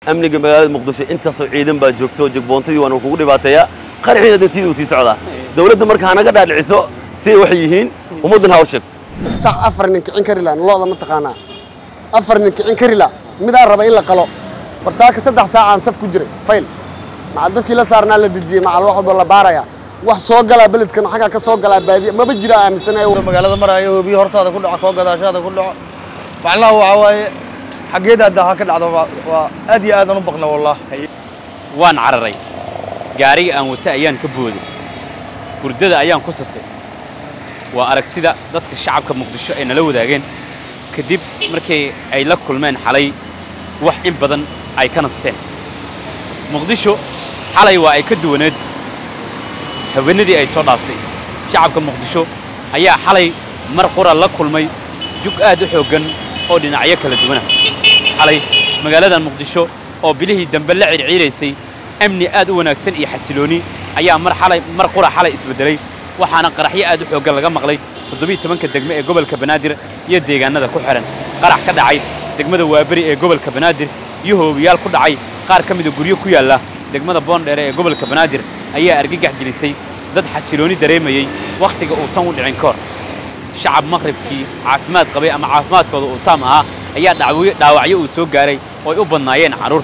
amniga magaalada muqdisho intaasoo ciidan baa joogto jigboontadii waana kugu dhibaateeyaa qaraxiina hadda sidii uu sii socdaa dawladda marka hanaga dhaadhiciso siday waxay yihiin ummaddan ha u sheegto sac afar nin kicin kari laha looda ma taqaanaa afar nin kicin kari la midaa raba in la qalo barsaaka saddex saacaan saf ku jiray fayl macal dadkii la saarnaa la dejiyey macal wax walba la baaraya wax soo galaa beledkan xaggaa ka soo galaa baadiya maba jira aaminsanayo magaalada maraayo hoobiyo hortaada ku dhaco koo gadaashaada ku dhaco macnaha waxaa waaye xaggeeda hadda ha ka dhacdo waa- waa aad iyo aadaan u baqna wallah waan cararay gaariga aan wata ayaan ka booday hurdada ayaan ku sasay waa aragtida dadka shacabka muqdisho ay nala wadaageen kadib markii ay la kulmeen xalay wax in badan ay ka nasteen muqdisho xalay waa ay ka duwaneed haweenadii ay soo dhaaftay shacabka muqdisho ayaa xalay mar qura la kulmay jug aad u xooggan oo dhinacyo kala duwana xalay magaaladan muqdisho oo bilihii dambe la circiiraysay amni aad u wanaagsan iyo xasilooni ayaa mar xalay mar qura xalay isbedelay waxaana qaraxyo aad u xooggan laga maqlay toddobiiy tobanka degme ee gobolka banaadir iyo deegaanada ku xihan qarax ka dhacay degmada waaberi ee gobolka banaadir iyo hoobiyaal ku dhacay qaar ka mida guryo ku yaalla degmada boondheere ee gobolka banaadir ayaa argagax gelisay dad xasilooni dareemayey wakhtiga uusan u dhicin ka hor shacab maqribkii caafimaad qabay ama caafimaadkooda uu taam ahaa ayaa dhacwo- dhaawacyo uu soo gaaray oo ay u badnaayeen carruur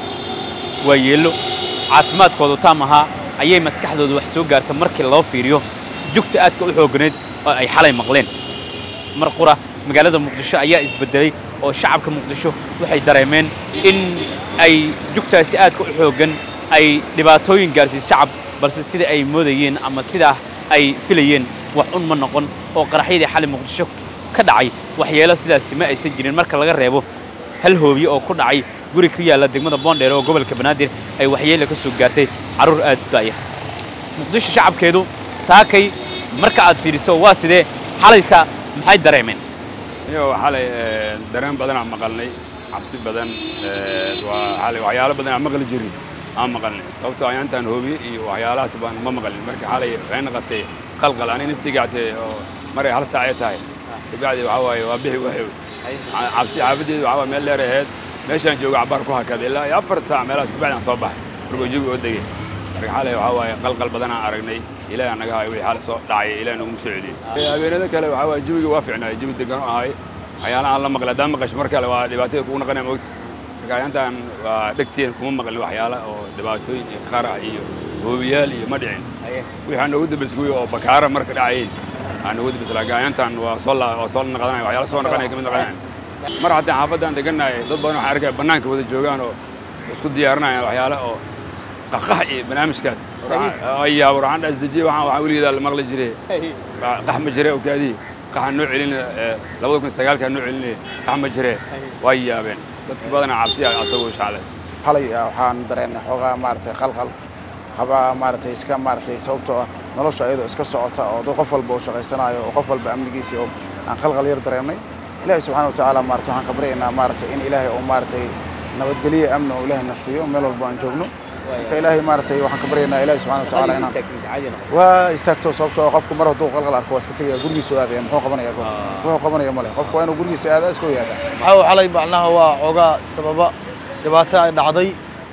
waa yeello caafimaadkoodu taam ahaa ayay maskaxdooda wax soo gaarta markii loo fiiriyo jugta aadka u xoogganeed oo ay xalay maqleen mar qura magaalada muqdisho ayaa isbedelay oo shacabka muqdisho waxay dareemeen in ay jugtaasi aadka u xooggan ay dhibaatooyin gaarsiis shacab balse sida ay moodayeen ama sidaa ay filayeen wax un ma noqon oo qaraxyadii xalay muqdisho ka dhacay waxyeelo sidaasi ma aysan jirin marka laga reebo hal hoobiye oo ku dhacay guri ku yaalla degmada boondheere oo gobolka banaadir ay waxyeelo ka soo gaartay carruur aad u daaya muqdisho shacabkeedu saakay marka aad fiiriso waa sidee xalaysa maxay dareemeen iyo xalay ee, dareen badan aan maqalnay cabsi badan ee, waa xalay waxyaalo badan aan maqli jirin aan maqalnay sababtoo ah intaan hoobiye iyo waxyaalahaas baan ma maqlin marka xalay waxay noqotay qalqal ani naftigaatee oo maray hal saac ay tahay kabacdi waxaa waaye waa bixi waxay cabsi caabadeedu waxaa waaye meel dheer aheyd meeshaan jooga cabaar ku hakaday ilaa iyo afar saac meelahaas kabacdi aan soo baxay markuu jawi oo degay marka xalay waxaa waaye qalqal badan aan aragnay ilaahi anaga hayo wixii xalay soo dhacay ilaahi naguma soo celiyey habeenada kale waxaa waaye jawiga waa fiicnaay jawi degan oo ahay waxyaalaha aan la maqlay haddaan maqasho mar kale waa dhibaatada kugu naqanaya mogta marka intaan waa dhegteen kuma maqlin waxyaala oo dhibaatooyin iyo qarax iyo hoobiyaal iyo ma dhicin wixii noogu dambaysa kuwii oo bakaara marka dhacayeen aa noogu dambaysa laakiin ayantan waa soo la waa soo naqdanaya waxyaala soo naqanaya kamid naqanaya mar haddaan xaafaddaan degannahay dad badan waxaan arkaya bannaanka wada joogaan oo isku diyaarinayaan waxyaala oo qaqax iyo barnaamijkaas ayaa waxaan dhaas dejiye waxaan waxaan weligeeda la maqli jiray qax ma jire ogtaadii qaxaan noo celin labada kun sagaalkaa noo celinaya qax ma jire waa yaabeen dadka badanaa cabsi asagoo shaclay xalay ah, waxaan dareennay xoogaa maaragtay qalqal haba maaragtay iska maaragtay sababtoo ah nolosha iyadoo iska socota oo dad qof walba uu shaqaysanayo oo qof walba amnigiisii oo aan qalqal yar dareennay ilaahay subxaana wa tacaala maaragtay waxaan ka baryaynaa maaragtay in ilaahay uu maaragtay nabadgeliyo amni oo ilaahay na siiyo meel walba aan joogno marka ilaahay maaragtay waxaan ka baryaynaa ilaahay subxaana wa tacaala inaan waa istaagto sababtoo ah qofku mar hadduu qalqal arko waa iska tegaya gurigiisu aadaya muxuu qabanaya goor wuxuu qabanaya male qofku waa inuu gurigiisa aadaa iska yaadaa maxaa uu xalay macnaha waa xoogaa sababa dhibaato ay dhacday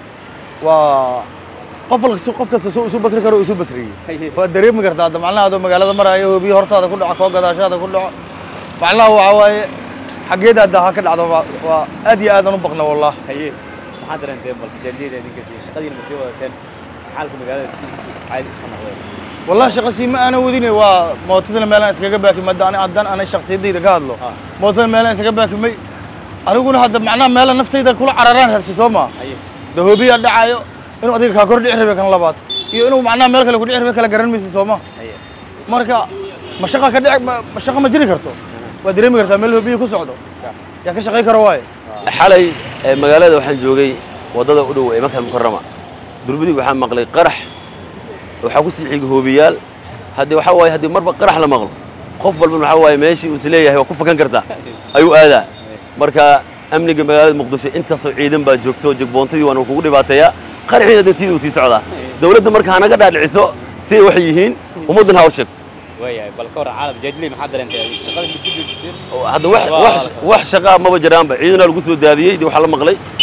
waa qof walka qof kasta soo isu basri karo isu basriyey waa dareemi kartaa hadda macnaha adoo magaalada maraayo hoobiyo hortaada ku dhaco koo gadaashaada ku dhaco macnaha waxaa waaye xaggeeda hadda ha ka dhacdo waa- waa aad iyo aadaan u baqna wallah haye maxaa dareenteen bal jaaliyada ninka shaqadiina ma sii wadateen xaalka magaalada sidiisii caadi ka noqdeen والله شخصي ما انا وديني waa mootadana meelaan iskaga baaki madda ani haddaan ana shakhsiyadayda ka hadlo mootada meelaan iskaga baakimay aniguna hadda macnaha meela naftayda kula cararaan hersi soo maa haye dahoobiya dhacayo inuu adiga kaa kor dhici rabe kan labaad iyo inuu macnaha meel kale ku dhici rabe kala garan maysa soo ma haye marka ma shaqa ka dhici ma ma shaqa ma jiri karto waa dareemi kartaa meel hoobiya ku socdo yaa ka shaqayn karo waaye xalay ee magaalada waxaan joogay waddada u dhow ee makal mukarama durbadii waxaan maqlay qarax waxaa ku sii xigay hoobiyaal haddii waxaa waaye haddii marba qarax la maqlo qof walbana waxaa waaye meeshii uu is leeyahay waa ku fakan kartaa ayuu aadaa marka amniga magaalada muqdisho intaasoo ciidan baa joogto jigboontadii waana kugu dhibaateeyaa qaraxiina hadda sidii uu sii socdaa dawladda marka hanaga dhaadhiciso siday waxay yihiin ummaddan ha u sheegto waayahay bal ka war caalam jaajiley maxaa dareenteen shaqada mid ku joojiseen hadda wax wax wax shaqaa maba jiraanba ciidanaa lagu soo daadiyey dee waxaa la maqlay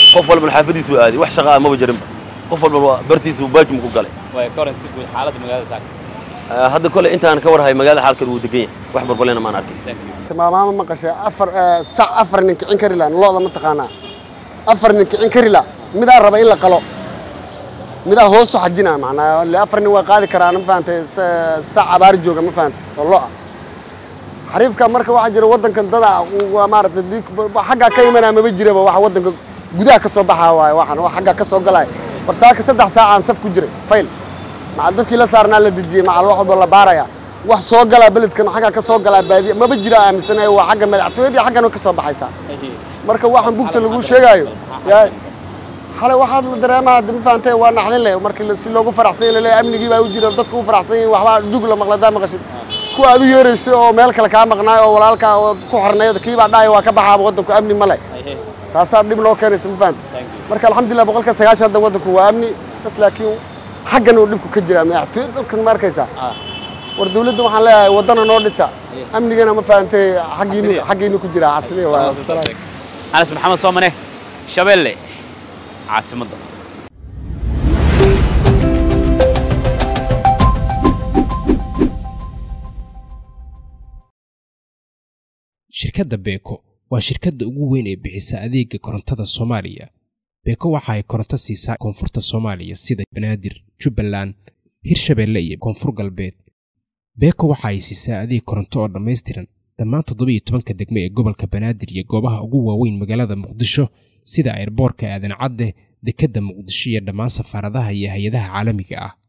qof walbana xaafadiisu aaday wax shaqa ah maba jirinba qof walbana waa bartiisu baajum ku galay way ka waran si guud xaaladda magaalada saaka Ah, hadda kole intaan ka warhay magaalada xaalkeedu wuu degan yahay wax barbalena maan arkin tilmaamaama maqashay afar eh, sac afar nin kicin kari la looda ma taqaanaa afar nin kicin kari la midaa raba in la qalo midaa hoosu xajina macnaa le afar nin waa qaadi karaan ma fahantay sa- sac abaari jooga ma fahantay oo lo ah xariifka marka waxaa jira waddankan dada waa maaragtay dii- ba- xaggaa ka imanaa maba jiraba waxa waddanka gudaha ka soo baxaa waaye waxaan waa xaggaa ka soo galaya barsaaka saddex saacaan saf ku jiray fayl macal dadkii la saarnaa la dejiyey macal wax walba la baaraya wax soo galaa beledkan xaggaa ka soo galaa baadiya maba jira aaminsanayo waa xagga madaxtooyadii xaggan ka soo baxaysaa marka waxaan bugta lagu sheegaayo yaa xalay waxaad la dareemaa hadda ma fahantay waa naxdin leh markii la- si loogu faraxsan yahay laleeyahay amnigii baa u jira dadku u faraxsan yihiin waxbaa jug la maqladaa maqashid kuwa aad u yeeraysay oo meel kale kaa maqnaay oo walaalkaa oo ku xorneyd kii baa dhahaya waa ka baxaaba waddanku amni ma leh taasaa dhib noo keenaysa ma fahantay marka alxamdulilah boqolka sagaashan hadda waddanku waa amni bas laakiin xaggan uu dhibku ka jiraa madaxtooy dalkan ma arkaysaa war dawladda waxaan leeyahay waddana noo dhisa amnigana ma fahantay xaggiinu xaggiinu ku jiraa casliya waa salaam anas maxamed soomane shabeelle caasimadda shirkadda beeko waa shirkadda ugu weyn ee bixisa adeega korontada soomaaliya beeko waxa ay koronto siisaa koonfurta soomaaliya sida banaadir jubbaland hirshabeelle iyo koonfur galbeed beeko waxa ay siisaa adeeg koronto oo dhammaystiran dhammaan toddobiyo tobanka degme ee gobolka banaadir iyo goobaha ugu waaweyn magaalada muqdisho sida airboorka aadan cadde dekedda muqdisho iyo dhammaan safaaradaha iyo hay-adaha caalamiga ah